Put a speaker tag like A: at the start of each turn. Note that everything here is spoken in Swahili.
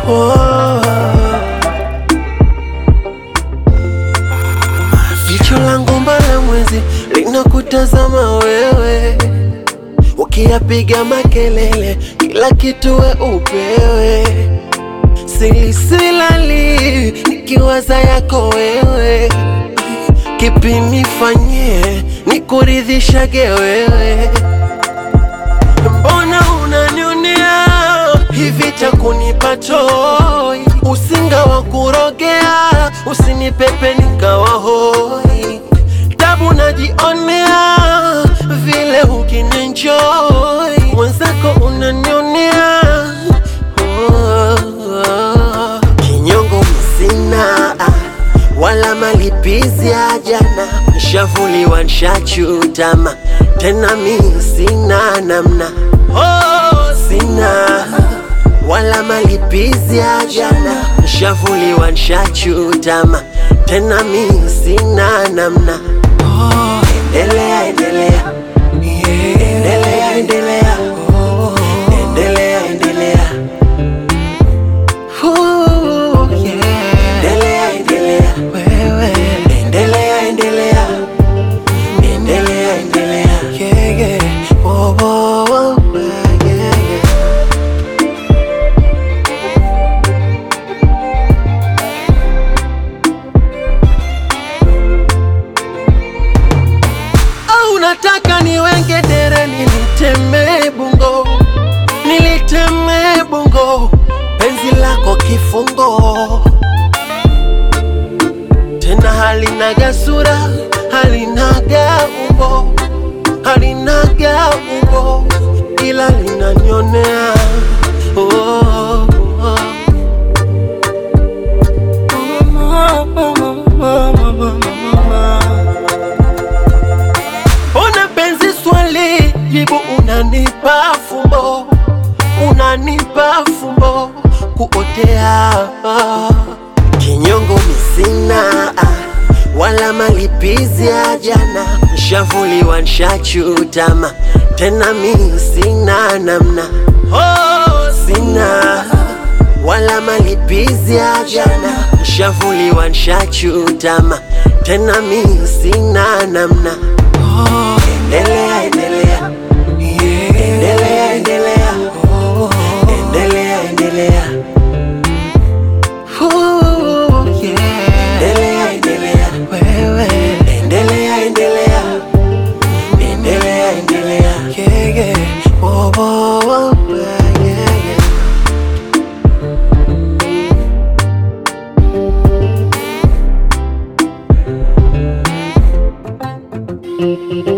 A: oh. Jicho langu mbala mwezi linakutazama wewe, ukiyapiga makelele, kila kitu we upewe. Silisilali nikiwaza yako wewe, kipi nifanyie nikuridhishage wewe? Mbona unanionea hivi cha kunipa choi, usinga wa kurogea, usinipepe nikawa hoi, tabu najionea vile ukininjoi, mwenzako unanionea oh, oh. Kinyongo msina wala malipizi ya jana, nshavuliwa nshachutama, tena mi sina namna oh, sina wala malipizi ya jana, nshavuliwa nshachutama, tena mi sina namna oh, endelea endelea endelea endelea endelea endelea Ooh, yeah. Endelea, endelea. Endelea, endelea. Endelea, endelea. Yeah, yeah. Oh, oh, oh, yeah, yeah. Au unataka niwenge dere niliteme bungo niliteme bungo penzi lako kifungo tena halinaga sura halinaga umbo halinaga umbo ila linanionea oh, oh, oh. Ona penzi swali, jibu unanipa fumbo, unanipa fumbo kuotea. Kinyongo misina wala malipizi ya jana, nshavuliwa nshachutama, tena mi sina namna oh, sina wala malipizi ya jana, nshavuliwa nshachutama, tena mi sina namna oh, endelea endelea endelea endelea endelea endelea Ooh, yeah. endelea endelea endelea endelea endelea endelea yeah, yeah. Oh, oh, oh, yeah, yeah.
B: Thank you.